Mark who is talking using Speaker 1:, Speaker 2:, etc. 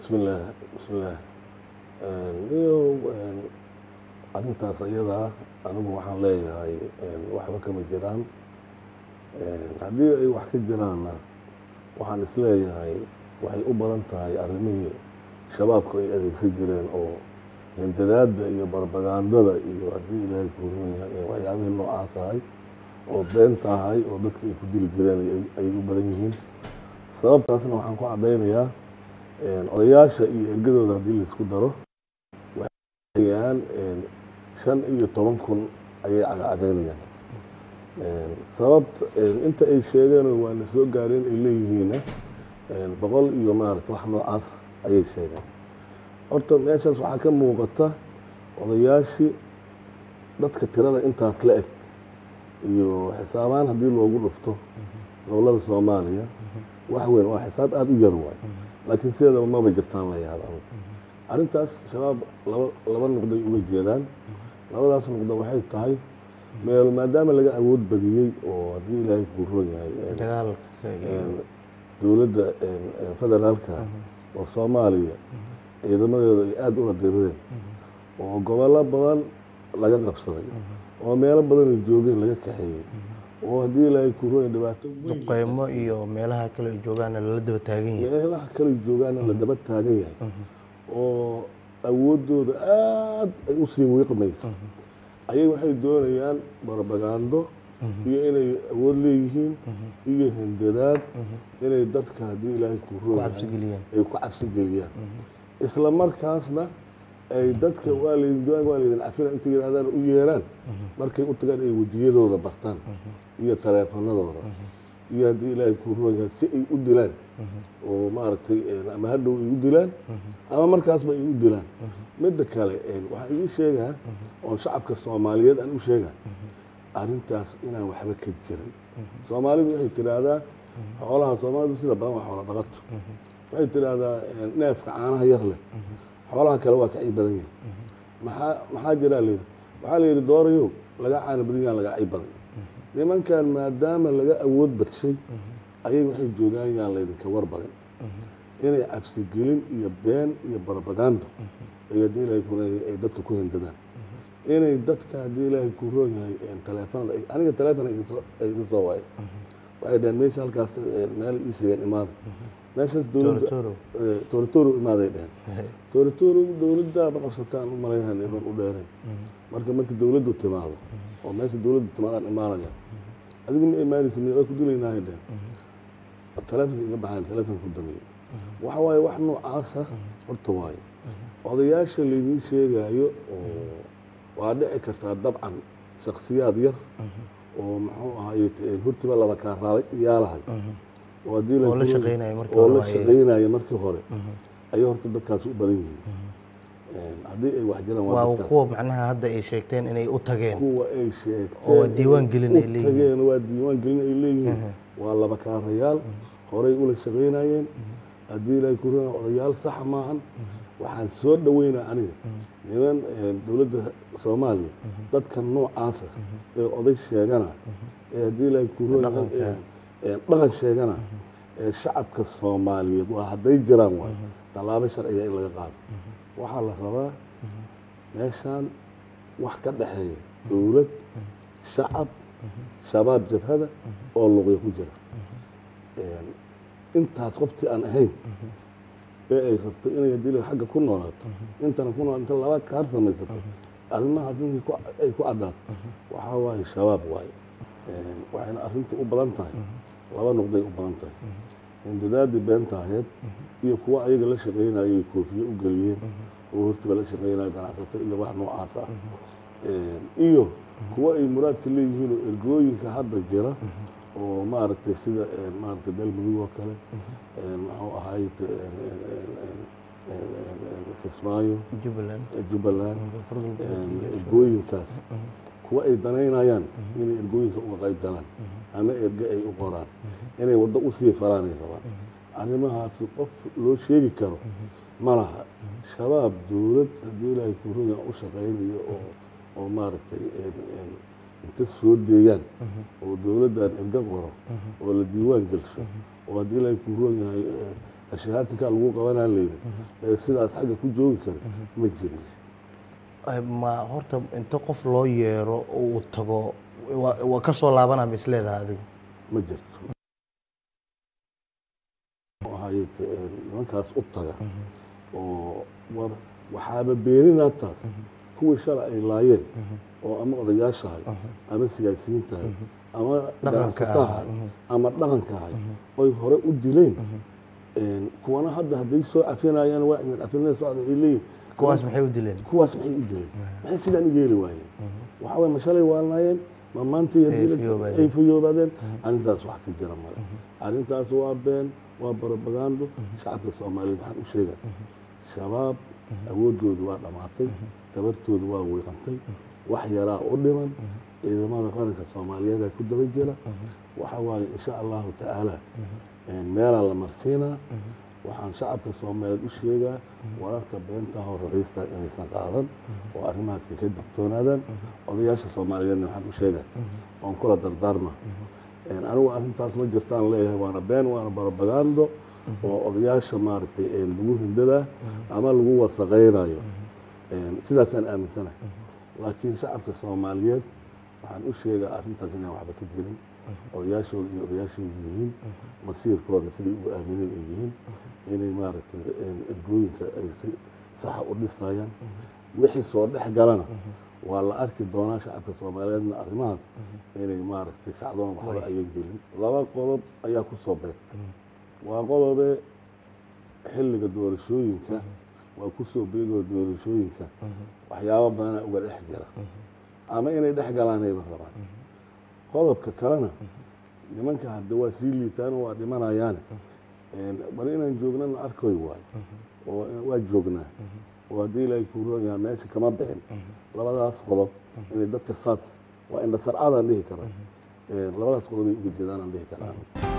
Speaker 1: bismillaah bismillaah iyo arrintaas iyadaa anigu waxaan leeyahay waxba kama jiraan haddii ay wax ka jiraanna waxaan isleeyahay waxay u badan tahay arrimihii shabaabku ay adeegsan jireen oo hindadaadda iyo barbagandada iyo haddii ilaahay kuuron yahay waxyaabihii noocaas ahay oo been tahay oo dadka ay ku dili jireen ayay u badan yihiin sababtaasna waxaan ku caddaynayaa odayaasha iyo ergadooda haddii laisku daro waxayaan shan iyo toban kun ayay cagacadeynayaan sababta inta ay sheegeen waa la soo gaareen ay leeyihiinna boqol iyo maarata wax noocaas ayay sheegeen horta meeshaas waxaa ka muuqata odayaashii dadka tirada intaas la eg iyo xisaabaan haddii loogu dhufto gobolada soomaaliya wax weyn waa xisaab aada u yar waay laakiin sideedaba maba jirtaan la yaaba arrintaas shabaab laba laba nuqday uga jeedaan labadaas nuqdo waxay tahay meel maadaama laga awood badiyey oo haddii ilaahay kuu roon yahay dowladda federaalka oo soomaaliya ciidamadeedu ay aada ula dirireen oo gobollo badan laga qabsaday oo meelo badan ay joogeen laga kaxeeyey oo haddii ilaahay kuu roon yahay dhibaato
Speaker 2: duqeymo iyo meelaha kale ay joogaana lala daba taagan yahay
Speaker 1: meelaha kale joogaana la daba taagan yahay oo awooddooda aada ay u sii wiiqmayso ayay waxay doonayaan barbagando iyo inay awood leeyihiin iyo hindadaad inay dadka haddii ilaahay kuu roon yahay ay ku cabsi geliyaan isla markaasna ay dadka waa laydin doon waa laydin cafina inta yidhahdaan u yeeraan markay u tagaan ay wejiyadooda bartaan iyo taleefanadooda iyo haddii ilaahay kuu roon yahay si ay u dilaan oo maaragtay ama hadhow ay u dilaan ama markaasba ay u dilaan midda kale waxaan ii sheegaa oon shacabka soomaaliyeed aan u sheegaa arrintaas inaan waxba ka jirin soomaalidu waxay tidhaahdaa xoolaha soomaalidu sida badan waa xoola dhaqato waxay tidhaahdaa neefka caanaha yar leh xoolaha kale waa kacii badan yahay maxaa maxaa jiraa layidhi waxaa la yidhi doorayow laga caana badan yahan laga cay badan nimankan maadaama laga awood badshay ayay waxay joogaan yaan laydinka war badan inay cabsigelin iyo been iyo barbagando ay haddii ilaahay ku ay dadka ku hindadaan inay dadka haddii ilaahay ku roon yahay taleefanada aniga taleefon ay iga soo waayo waxay dhaheen meesha halkaas meel ii sheegeen imaada meeshaas dowladda tooritooro imaaday dheheen tooritooro dowladdaaba qabsataan u malayhan iban u dheereen marka markii dowladdu timaado oo meesha dowladdu timaadaan imaanaya adigu ma imaanaysa waa ku dilaynaahay dheheen taleefonka iga baxaan taleefonka ku dameeyey waxa waaye wax noocaasa horta waaye odayaasha laydiin sheegaayo oo waa dhici kartaa dabcan shaksiyaad yar oo muxuu ahaye hortiba laba kaarayaalahay oo haddii
Speaker 2: oo la shaqeynaya markii
Speaker 1: oo
Speaker 2: hore
Speaker 1: la
Speaker 2: waa iyaga.
Speaker 1: shaqeynaya markii hore ayay horta dadkaas u badan yihiin haddii ay wax jiraan waa
Speaker 2: waa
Speaker 1: dadkaas
Speaker 2: kuwa macnaha hadda ay sheegteen inay u tageen
Speaker 1: kuwa ay sheegteen
Speaker 2: oo diiwaan gelin ay
Speaker 1: u
Speaker 2: leeyihiin.
Speaker 1: tageen waa diiwaan gelin ay leeyihiin waa laba kaarayaal horey ula shaqaynayeen haddii ilaahay ku rona odayaal sax maahan waxaan soo dhaweynaa aniga niman dowladda soomaaliya dadka noocaasa ee oday sheegana ee haddii ilaahay ku rona
Speaker 2: Dhaqanka.
Speaker 1: dhaqan sheegana ee shacabka soomaaliyeed waa hadday jiraan waay tallaabo sharciga in laga qaado waxaa la rabaa meeshaan wax ka dhexeeya dowlad shacab shabaab jabhada oo luqya ku jira intaas qoftii aan ahayn ee ay rabto inay hadii la- xagga ku noolaato intana ku nool inta laba kaar samaysato arrimahaas ninkii ku- ay ku caddaato waxaa waaye shabaab waaye waxayna arrintu u badan tahay laba nuqday u badan tahay hindadaadii beenta ahayd iyo kuwa ayaga la shaqaynayay koofiye u geliyeen oo hortiba la shaqaynayo ganacsato iyo wax noocaas ah iyo kuwa ay muraadka leeyihiin oo ergooyinka hadda jira oo maaragtay sida maaragtay galmudug oo kale muxuu ahaay kismaayo
Speaker 2: jubbaland
Speaker 1: jubbaland ergooyinkaas kuwa ay danaynayaan inay ergooyinka uga qayb galaan ama erge ay u qoraan inay waddo usii falaanay rabaan arrimahaasi qof loo sheegi karo ma laha shabaab dowlad haddii ilaahay kuruya u shaqaynayo oo oo maaragtay inta soo deeyaan oo dowladdan erga qoro oo la diiwaan gelsho oo haddii ilaahay kuroon yahay ashahaatinkaa lagu qabanaa layidhi ee sidaas xagga ku joogi kara ma jirin
Speaker 2: Ay, ma horta inta qof loo yeero oo uu tago waa waa ka soo laabanaa ma isleedaha adigu
Speaker 1: ma jirto ahayd nimankaas u taga oo war waxaaba beeninaa taas kuwii shalay ay laayeen oo ama odayaashahay ama siyaasiyiintahay ama
Speaker 2: Dhaqanka
Speaker 1: ganacsatahay ama dhaqankahay oy hore u dileen kuwana hadda hadday soo cafinayaan waa idin cafinaya socda ay leeyihin
Speaker 2: kuwaas maxay u dileen
Speaker 1: kuwaas maxay u dileen maxay sidaan u yeeli waayeen waxaa waye ma shalay waalnaayeen ma maanta iyo
Speaker 2: Ay
Speaker 1: haddii la-
Speaker 2: fiyoobaadeen.
Speaker 1: ay fiyoobaadeen arrintaas wax ka jira male arrintaas waa been waa barabagaando shacabka soomaaliyeed waxaan u sheega shabaab awoodoodu waa dhammaatay tabartoodu waa wiiqantay wax yaraa u dhiman ciidamada qaranka soomaaliyeed ku daba jira waxa waaye insha allahu tacaala meelaa la marsiinaa waxaan shacabka soomaaliyeed u sheegaa wararka beentaha oo raqiista inaysan qaadan oo arrimahaas ay ka digtoonaadaan odayaasha soomaaliyeedna waxaan u sheegaa oon kula dardaarma anigu arrintaas ma jirtaan leeyahay waana been waana barabagaando oo odayaasha maaragtay lagu hindadaa ama lagu wasaqaynayo sidaasaan aaminsanahay laakiin shacabka soomaaliyeed waxaan u sheegaa arrintaas inaan waxba ka jirin odayaashooda iyo odayaashooda yihiin masiirkooda siday ugu aaminiin ay yihiin inay maaragtay ergooyinka ay si saxa u dhisayaan wixii soo dhex galana waa la arki doonaa shacabka soomaaliyeedna arrimahaas inay maaragtay kacdoon waxba ayan gelin laba qodob ayaa ku soo beegtay waa qodobe xilliga doorashooyinka waa ku soo beegoo doorashooyinka waxyaabo badanaa uga dhex jira ama inay dhex galaanayba rabaan qodobka kalena nimanka hadda waa sii liitaan waa dhimanayaane bal inaan joognana arkoy waayo oo waa joognaa oo haddii ilaahay kuu roon yahaa meesha kama bixin labadaas qodob inay dadka saas waa indhasarcadaan dhihi karaa labadaas qodob ay uga jeedaanaan dhihi karaa